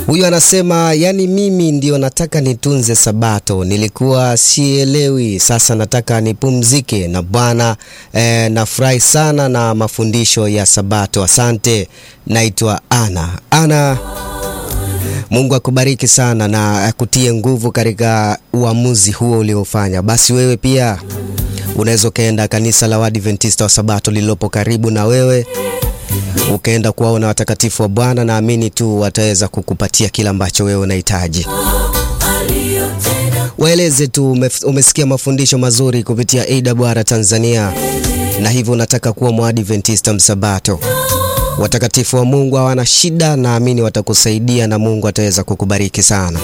Huyu anasema yani, mimi ndio nataka nitunze Sabato, nilikuwa sielewi, sasa nataka nipumzike na Bwana. Eh, nafurahi sana na mafundisho ya Sabato, asante. Naitwa Ana. Ana, Mungu akubariki sana na akutie nguvu katika uamuzi huo uliofanya. Basi wewe pia unaweza ukaenda kanisa la Waadventista wa Sabato lililopo karibu na wewe ukaenda kuwaona watakatifu wa Bwana. Naamini tu wataweza kukupatia kila ambacho wewe unahitaji. Waeleze tu umesikia mafundisho mazuri kupitia AWR Tanzania, na hivyo unataka kuwa Mwadventista msabato. Watakatifu wa Mungu hawana shida, naamini watakusaidia na Mungu ataweza kukubariki sana.